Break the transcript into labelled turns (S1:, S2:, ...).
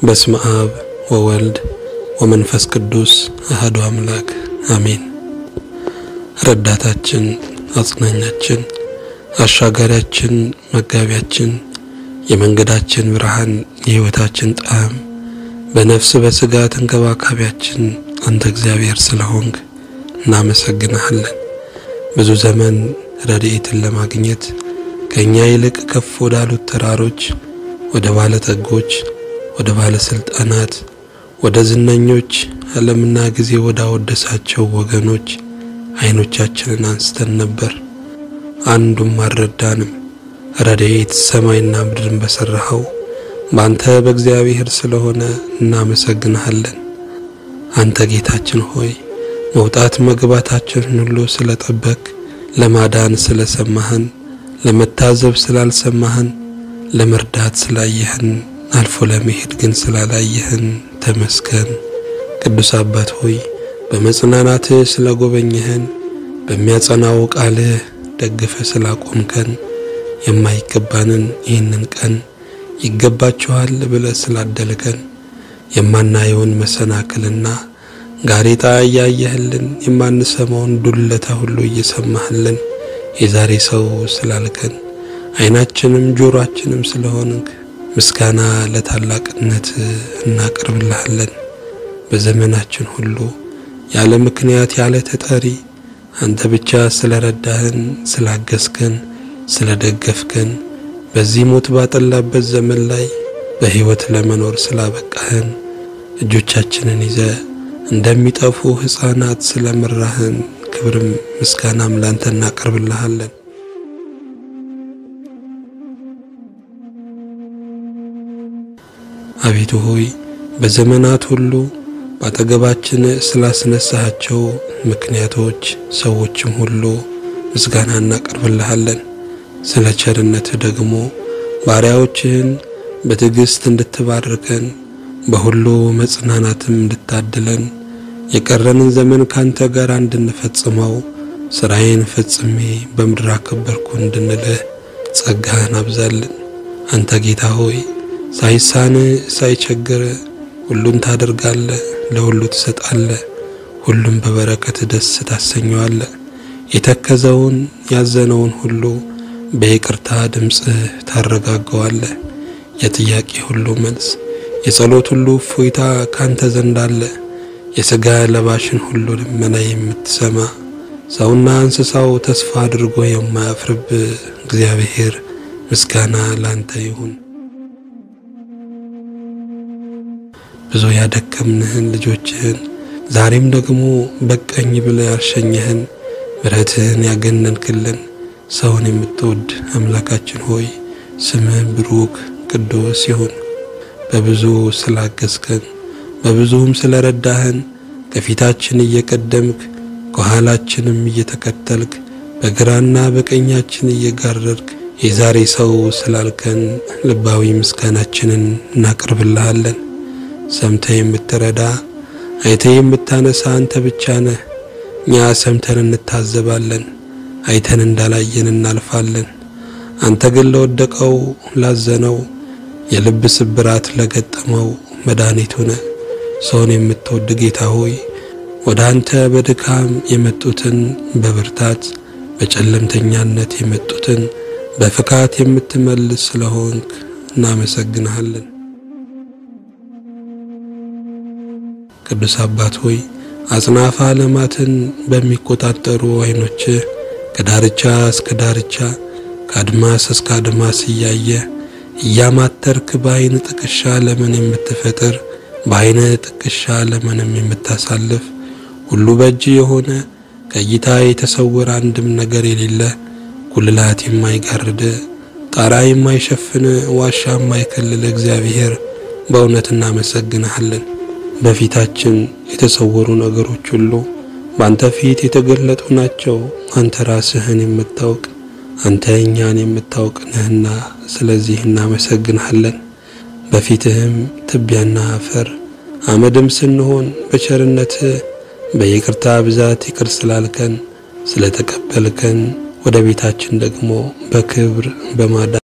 S1: በስመ አብ ወወልድ ወመንፈስ ቅዱስ አህዱ አምላክ አሜን። ረዳታችን፣ አጽናኛችን፣ አሻጋሪያችን፣ መጋቢያችን፣ የመንገዳችን ብርሃን፣ የሕይወታችን ጣዕም፣ በነፍስ በሥጋ ተንከባካቢያችን አንተ እግዚአብሔር ስለሆንክ እናመሰግንሃለን። ብዙ ዘመን ረድኤትን ለማግኘት ከእኛ ይልቅ ከፍ ወዳሉት ተራሮች፣ ወደ ባለጠጎች፣ ወደ ባለስልጣናት፣ ወደ ዝነኞች፣ ዓለምና ጊዜ ወዳወደሳቸው ወገኖች ዓይኖቻችንን አንስተን ነበር። አንዱም አልረዳንም። ረድኤት ሰማይና ምድርን በሠራኸው በአንተ በእግዚአብሔር ስለሆነ እናመሰግንሃለን። አንተ ጌታችን ሆይ መውጣት መግባታችንን ሁሉ ስለጠበቅ፣ ለማዳን ስለሰማህን፣ ለመታዘብ ስላልሰማህን፣ ለመርዳት ስላየህን፣ አልፎ ለመሄድ ግን ስላላየህን ተመስገን። ቅዱስ አባት ሆይ በመጽናናትህ ስለጎበኘህን፣ በሚያጸናው ቃልህ ደግፈ ስላቆምከን፣ የማይገባንን ይህንን ቀን ይገባችኋል ብለህ ስላደልከን፣ የማናየውን መሰናክልና ጋሬጣ እያየህልን የማንሰማውን ዱለታ ሁሉ እየሰማህልን የዛሬ ሰው ስላልከን ዓይናችንም ጆሮአችንም ስለሆንክ ምስጋና ለታላቅነት እናቀርብልሃለን። በዘመናችን ሁሉ ያለ ምክንያት ያለ ተጠሪ አንተ ብቻ ስለረዳህን፣ ስላገዝከን፣ ስለደገፍከን በዚህ ሞት ባጠላበት ዘመን ላይ በሕይወት ለመኖር ስላበቃህን እጆቻችንን ይዘ እንደሚጠፉ ሕፃናት ስለመራህን ክብርም ምስጋናም ላንተ እናቀርብልሃለን። አቤቱ ሆይ በዘመናት ሁሉ በአጠገባችን ስላስነሳሃቸው ምክንያቶች ሰዎችም ሁሉ ምስጋና እናቀርብልሃለን። ስለ ቸርነትህ ደግሞ ባሪያዎችህን በትዕግሥት እንድትባርከን በሁሉ መጽናናትም እንድታድለን የቀረንን ዘመን ካንተ ጋር እንድንፈጽመው ሥራዬን ፈጽሜ በምድር አከበርኩ እንድንልህ ጸጋህን አብዛልን። አንተ ጌታ ሆይ ሳይሳን ሳይቸግር ሁሉን ታደርጋለህ፣ ለሁሉ ትሰጣለህ፣ ሁሉም በበረከት ደስ ታሰኘዋለህ። የተከዘውን ያዘነውን ሁሉ በይቅርታ ድምፅህ ታረጋገዋለህ። የጥያቄ ሁሉ መልስ የጸሎት ሁሉ እፎይታ ካንተ ዘንድ አለ። የሥጋ ለባሽን ሁሉ ልመና የምትሰማ ሰውና እንስሳው ተስፋ አድርጎ የማያፍርብ እግዚአብሔር ምስጋና ላንተ ይሁን። ብዙ ያደከምንህን ልጆችህን ዛሬም ደግሞ በቀኝ ብለህ ያልሸኘህን ምሕረትህን ያገነንክልን ሰውን የምትወድ አምላካችን ሆይ ስምህ ብሩክ ቅዱስ ይሁን። በብዙ ስላገዝከን በብዙም ስለረዳህን ከፊታችን እየቀደምክ ከኋላችንም እየተከተልክ በግራና በቀኛችን እየጋረድክ የዛሬ ሰው ስላልከን ልባዊ ምስጋናችንን እናቀርብልሃለን። ሰምተ የምትረዳ አይተ የምታነሳ አንተ ብቻ ነህ። እኛ ሰምተን እንታዘባለን፣ አይተን እንዳላየን እናልፋለን። አንተ ግን ለወደቀው ላዘነው የልብ ስብራት ለገጠመው መድኃኒቱ ነህ። ሰውን የምትወድ ጌታ ሆይ ወደ አንተ በድካም የመጡትን በብርታት በጨለምተኛነት የመጡትን በፍካት የምትመልስ ስለሆንክ እናመሰግንሃለን። ቅዱስ አባት ሆይ አጽናፈ ዓለማትን በሚቆጣጠሩ ዓይኖችህ ከዳርቻ እስከ ዳርቻ ከአድማስ እስከ አድማስ እያየ እያማተርክ በዓይን ጥቅሻ ለምን የምትፈጥር በዓይነ ጥቅሻ ለምንም የምታሳልፍ ሁሉ በእጅ የሆነ ከእይታ የተሰወረ አንድም ነገር የሌለ ጉልላት የማይጋርድ ጣራ የማይሸፍን ዋሻ የማይከልል እግዚአብሔር በእውነት እናመሰግንሃለን። በፊታችን የተሰወሩ ነገሮች ሁሉ በአንተ ፊት የተገለጡ ናቸው። አንተ ራስህን የምታውቅ አንተ እኛን የምታውቅ ነህና ስለዚህ እናመሰግንሃለን። በፊትህም ትቢያና አፈር አመድም ስንሆን በቸርነትህ በይቅርታ ብዛት ይቅር ስላልከን ስለተቀበልከን ወደ ቤታችን ደግሞ በክብር በማዳን